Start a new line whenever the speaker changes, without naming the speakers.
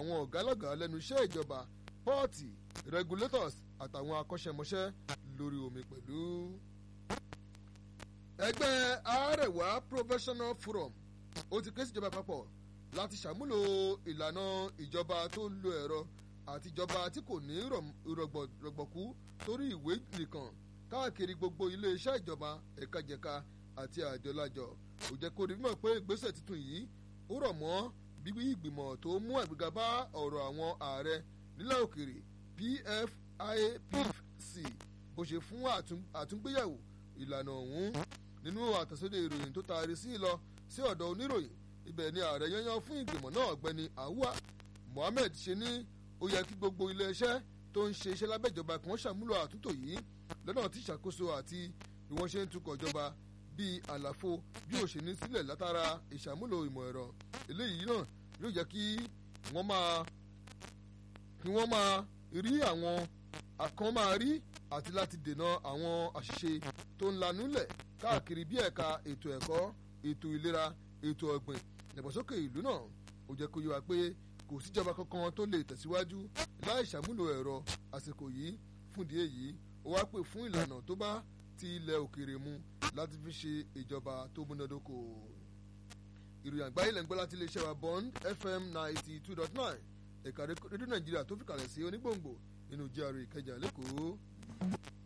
àwọn ọ̀gá lọ́gàá lẹ́nu iṣẹ́ ìjọba pọ́ọ̀tì regulators àtàwọn akọ́ṣẹ́mọṣẹ́ lórí omi pẹ̀lú. ẹgbẹ́ Arewa Professional Forum ó ti ké síjọba àpapọ̀ láti ṣàmúlò ìlànà ìjọba tó ń lo ẹ̀rọ àti ìjọba tí kò ní rọ̀gbọ̀kú torí ìwé nìkan káàkiri gbogbo iléeṣẹ́ ìjọba ẹ̀kajẹ̀ka àti àjọlájọ ó jẹ́ kó rí mímọ̀ pé ìgbésẹ̀ tuntun yìí ó rọ̀ mọ́ bíbí ìgbìmọ̀ tó mú àgbéga bá ọ̀rọ̀ àwọn ààrẹ nílẹ̀ òkèrè PFIPC bó ṣe fún àtúngbéyàwó ìlànà ọ̀hún nínú àtẹ̀sódì ìròyìn tó taari sí lọ sí ọ̀dọ̀ oníròyìn ibẹ̀ ni ààrẹ yányán fún ìgbìmọ̀ náà ọ̀gbẹ́ni Awuwa Mohammed ṣe ní ó yẹ kí gbogbo iléeṣẹ́ tó ń ṣe iṣẹ́ lábẹ́ ìjọba kí wọ́n ṣàmúlò àtúntò yìí lọ́nà tí ìṣàkóso àti bí wọ́n ṣe ń tukọ̀ ìjọba bíi àlàfo bí ó ṣe ní sílẹ̀ látara ìṣàmúlò ìmọ̀ ẹ̀rọ eléyìí náà yóò jẹ́ kí wọ́n máa kí wọ́n máa rí àwọn àkàn máa rí àti láti dènà àwọn àṣìṣe tó ń lanúlẹ̀ káàkiri bí ẹ̀ka ètò ẹ̀kọ́ ètò ìlera ètò ọ̀gbìn ìdàgbàsókè ìlú náà ó jẹ́ kó yé wa pé kò síjọba kankan tó lè tẹ̀síwájú láì ṣàmúlò ẹ̀rọ àsìkò yìí fúndìí èyí ó wá pè fún ìlànà tó bá ti ilẹ̀ òkèèrè mu láti fi ṣe ìjọba tó múnádóko. ìròyìn àgbáyé lẹ́ngbọ́n láti iléeṣẹ́ wa Bond FM ninety two dot nine ẹ̀ka rédíò Nàìjíríà tó fi kalẹ̀ sí onígbòǹgbò nínú GRA Ìkẹjà lẹ́kọ̀ọ́.